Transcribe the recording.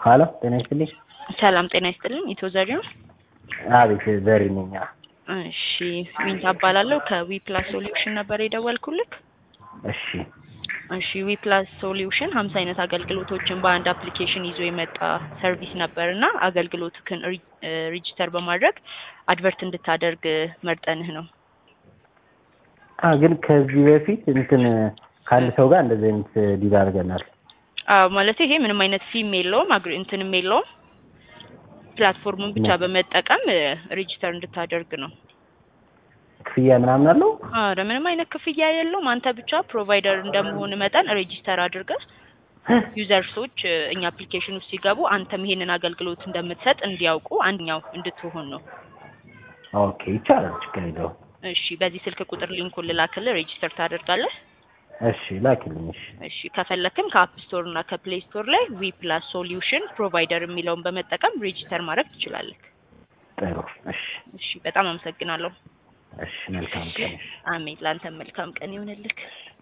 ሀሎ ጤና ይስጥልኝ። ሰላም ጤና ይስጥልኝ። ኢትዮ ዘሪው አቤት ዘሪ ነኝ። እሺ ዊንታ እባላለሁ ከዊ ፕላስ ሶሉሽን ነበር የደወልኩልክ። እሺ እሺ ዊ ፕላስ ሶሉሽን ሀምሳ አይነት አገልግሎቶችን በአንድ አፕሊኬሽን ይዞ የመጣ ሰርቪስ ነበር እና አገልግሎትክን ሬጂስተር በማድረግ አድቨርት እንድታደርግ መርጠንህ ነው። አ ግን ከዚህ በፊት እንትን ከአንድ ሰው ጋር እንደዚህ አይነት ዲል አድርገናል። አዎ ማለት ይሄ ምንም አይነት ፊም የለውም አግሪ እንትንም የለውም ፕላትፎርሙን ብቻ በመጠቀም ሬጂስተር እንድታደርግ ነው። ክፍያ ምናምን አለው? አረ ምንም አይነት ክፍያ የለውም። አንተ ብቻ ፕሮቫይደር እንደመሆን መጠን ሬጂስተር አድርገህ ዩዘርሶች እኛ አፕሊኬሽን ውስጥ ሲገቡ አንተም ይሄንን አገልግሎት እንደምትሰጥ እንዲያውቁ አንደኛው እንድትሆን ነው። ኦኬ ይቻላል፣ ችግር የለውም። እሺ በዚህ ስልክ ቁጥር ሊንኩን ልላክልህ፣ ሬጂስተር ታደርጋለህ። እሺ ላኪልኝ። እሺ እሺ ከፈለክም ከአፕ ስቶር እና ከፕሌይ ስቶር ላይ ዊ ፕላስ ሶሉሽን ፕሮቫይደር የሚለውን በመጠቀም ሬጂስተር ማድረግ ትችላለህ። ጥሩ። እሺ እሺ በጣም አመሰግናለሁ። እሺ መልካም ቀን። እሺ አሜን። ለአንተም መልካም ቀን ይሆንልክ።